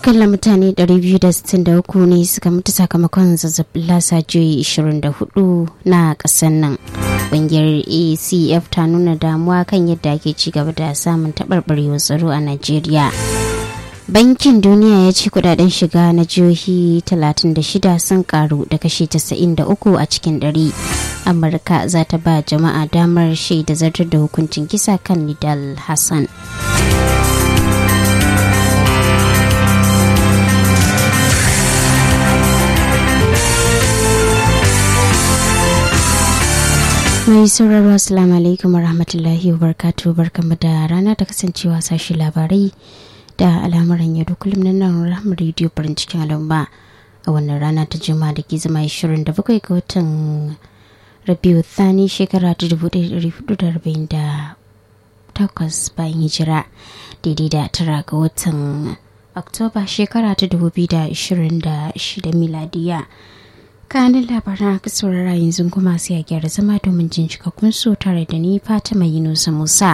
akalla mutane 263 ne suka mutu sakamakon zazzabin lasa juyi 24 na ƙasar nan ƙungiyar acf ta nuna damuwa kan yadda ake ci gaba da samun taɓarɓarewar tsaro a najeriya bankin duniya ya ce kudaden shiga na jihohi 36 sun karu da kashi 93 a cikin ɗari amurka za ta ba jama'a damar shaida zartar da hukuncin kisa kan nidal hassan mai sauraro assalamu alaikum warahmatullahi wabarakatuh barkamu da rana ta kasancewa sashi labarai da al'amuran yau da kullum na nan rahama rediyo farin cikin al'umma a wannan rana ta juma da ke zama 27 ga watan rabiu thani shekara ta 1448 bayan hijira daidai da tara ga watan oktoba shekara ta 2026 miladiya kanin labaran aka saurara yanzu kuma sai a gyara zama domin jin cikakkun so tare da ni fatima yunusa musa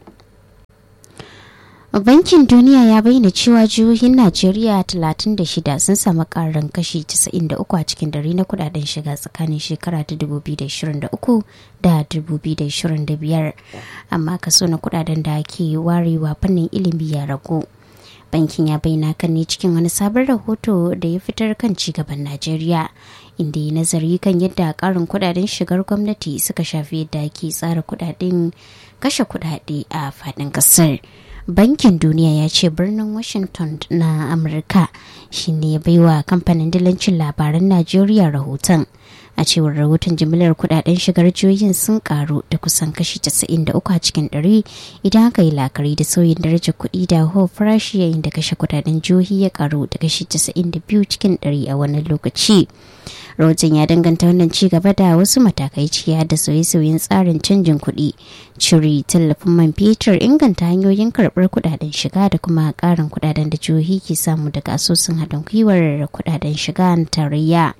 bankin duniya ya bayyana cewa jihohin najeriya 36 sun samu karin kashi 93 a cikin dare na kudaden shiga tsakanin shekara ta 2023 da 2025 amma kaso na kudaden da ake warewa fannin ilimi ya ragu bankin ya bayyana kan ne cikin wani sabon rahoto da ya fitar kan cigaban najeriya inda ya nazari kan yadda karin kudaden shigar gwamnati suka shafi yadda ake tsara kudaden kashe kudade a fadin kasar bankin duniya ya ce birnin washington na amurka shine ya baiwa kamfanin dilancin labaran najeriya rahoton a cewar rahoton jimillar kudaden shigar jihohin sun karu da kusan kashi 93 a cikin 100 idan aka yi lakari da sauyin darajar kuɗi da hau farashi yayin da kashe kudaden jihohi ya karu da kashi 92 cikin 100 a wannan lokaci rahoton ya danganta wannan ci gaba da wasu matakai ciya da sauye-sauyen tsarin canjin kuɗi cire tallafin man fetur inganta hanyoyin karɓar kudaden shiga da kuma ƙarin kudaden da jihohi ke samu daga asusun haɗin gwiwar kudaden shiga na tarayya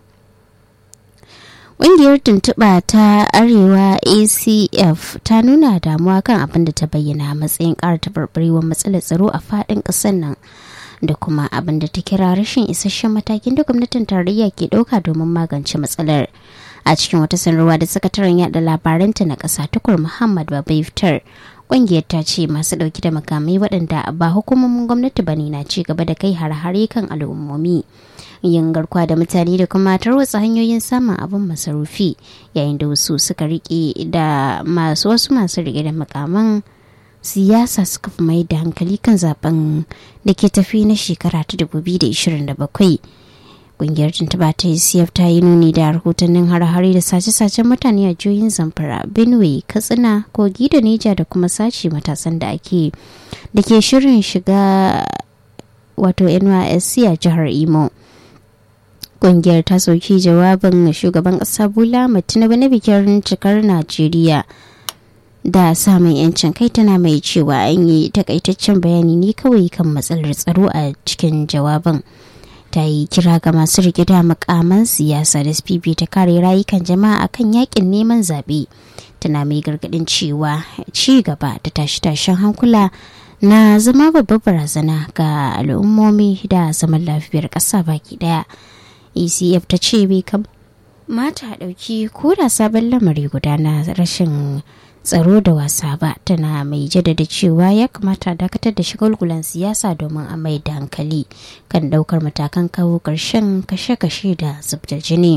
Ƙungiyar tuntuɓa ta Arewa ACF ta nuna damuwa kan abin da ta bayyana matsayin ƙara taɓarɓarewar matsalar tsaro a faɗin ƙasar nan da kuma abin da ta kira rashin isasshen matakin da gwamnatin tarayya ke ɗauka domin magance matsalar. A cikin wata sanarwa da sakataren yada labaranta na ƙasa tukur Muhammad Babai fitar ƙungiyar ta ce masu ɗauki da makamai waɗanda ba hukumomin gwamnati ba ne na ci gaba da kai har-hare kan al'ummomi. yin garkuwa da mutane da kuma tarwatsa hanyoyin samun abin masarufi yayin da wasu suka rike da masu wasu masu rike da makaman siyasa suka fi mai da hankali kan zaben da ke tafi na shekara ta 2027 kungiyar tuntuba ta cf ta yi nuni da rahotannin har-hare da sace-sacen mutane a jihohin zamfara benue katsina kogi da neja da kuma sace matasan da ake da ke shirin shiga wato nysc a jihar imo kungiyar ta sauki jawabin shugaban kasa bola tinubu na bikin cikar najeriya da samun yancin kai tana mai cewa an yi takaitaccen bayani ne kawai kan matsalar tsaro a cikin jawabin ta yi kira ga masu rike da makaman siyasa da spp ta kare rayukan jama'a akan yakin neman zaɓe tana mai gargaɗin cewa ci gaba da tashe-tashen hankula na zama babbar barazana ga al'ummomi da zaman lafiyar ƙasa baki ɗaya. ecf ta ce bai mata ɗauki ko da sabon lamari guda na rashin tsaro da wasa ba tana mai jaddada cewa ya kamata dakatar da shagulgulan siyasa domin a mai da hankali kan ɗaukar matakan kawo ƙarshen kashe-kashe da zubda jini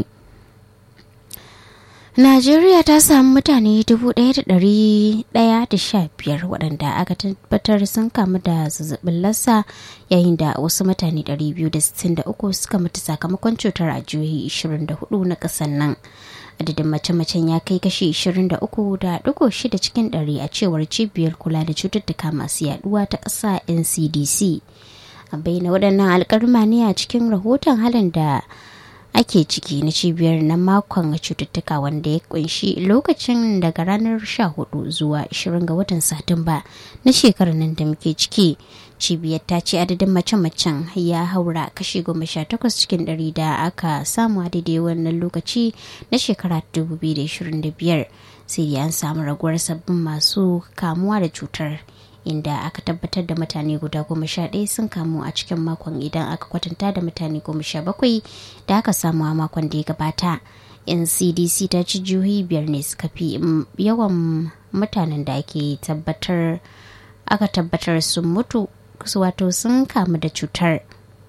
Najeriya ta samu mutane 1,115 waɗanda aka tabbatar sun kamu da zazzabin lassa yayin da wasu mutane 263 suka mutu sakamakon cutar a jihohi 24 na ƙasar nan. Adadin mace-macen ya kai kashi 23.6 cikin ɗari a cewar cibiyar kula da cututtuka masu yaduwa ta ƙasa NCDC. A bayyana waɗannan alƙalma ne a cikin rahoton halin da ake ciki na cibiyar na makon cututtuka wanda ya kunshi lokacin daga ranar 14 zuwa 20 ga watan satumba na shekarar nan da muke ciki cibiyar ta ce adadin mace-macen ya haura kashi 18 cikin ɗari da aka samu a daidai wannan lokaci na shekara 2025 sai dai an samu raguwar sabbin masu kamuwa da cutar inda aka tabbatar da mutane guda goma sha ɗaya sun kamu a cikin makon idan aka kwatanta da mutane goma sha bakwai da aka samu a makon da ya gabata ncdc ta ci jihohi biyar ne suka fi yawan mutanen da ake tabbatar aka tabbatar sun mutu wato sun kamu da cutar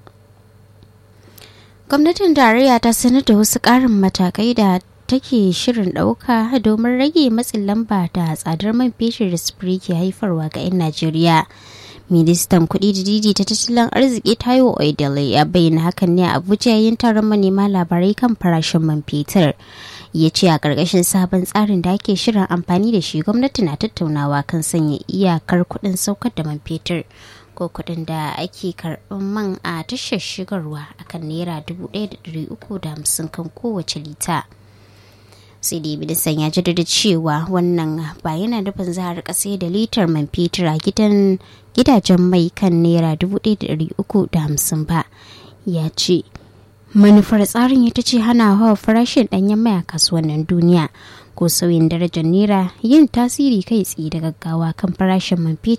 gwamnatin tarayya ta sanar da wasu ƙarin matakai da take shirin ɗauka domin rage matsin lamba da tsadar man fetur da sufuri ke haifarwa ga 'yan najeriya ministan kuɗi da didi ta tattalin arziki tayo oidele ya bayyana hakan ne a abuja yayin taron manema labarai kan farashin man fetur ya ce a ƙarƙashin sabon tsarin da ake shirin amfani da shi gwamnati na tattaunawa kan sanya iyakar kuɗin saukar da man fetur ko kuɗin da ake karɓar man a tashar shigarwa akan naira 1,350 kan kowace lita. sai dai ministan ya jaddada cewa wannan ba yana nufin za a rika sai da litar man fetur a gidan gidajen mai kan naira 1,350 ba ya ce manufar tsarin ita ce hana hawa farashin danyen mai a kasuwannin duniya ko sauyin darajar naira yin tasiri kai tsaye da gaggawa kan farashin man fetur